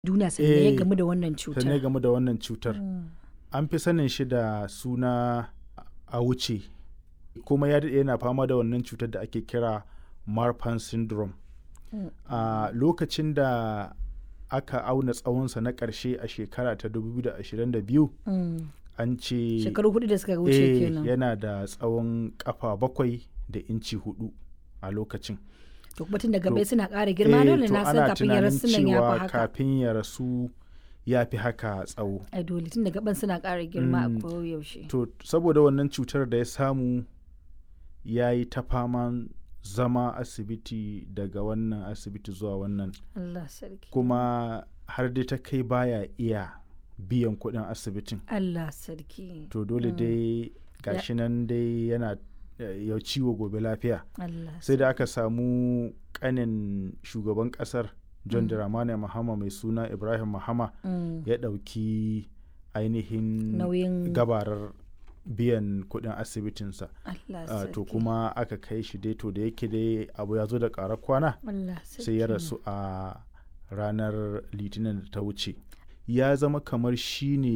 duniya sannan ya Eh, gamu da wannan sannan cutar. game da wannan cutar Mm. an fi sanin shi da suna a wuce kuma ya daɗe yana fama da wannan cutar da ake kira marfan syndrome Mm. a lokacin da aka auna tsawonsa na ƙarshe a shekara ta 2022 Mm. an ce Shekaru hudu da suka wuce eh, kenan. yana da tsawon kafa bakwai da inci hudu a lokacin To kuma tun da to- gabai suna ƙara girma Eh, dole to na san ana kafin ya tunanin rasu nan ya cewa fi haka. kafin ya rasu ya fi haka tsawo Ai dole tun da gaban suna ƙara girma Mm. a koyaushe. to saboda wannan cutar da ya samu ya yi ta faman zama asibiti daga wannan asibiti zuwa wannan Allah sarki. kuma har dai ta kai baya iya biyan kuɗin asibitin Allah sarki. to dole Mm. dai gashi nan dai yana eh, ya ciwo gobe lafiya Allah sai da aka samu kanin shugaban kasar john Mm. dramani mahama mai suna ibrahim mahama Mm. ya ɗauki ainihin Nauyin gabarar biyan kuɗin asibitinsa Allah Ah, sarki. to kuma aka kai shi dai to da yake dai abu ya zo da ƙarar kwana Allah sarki. sai ya rasu a ranar litinin da ta wuce ya zama kamar shi ne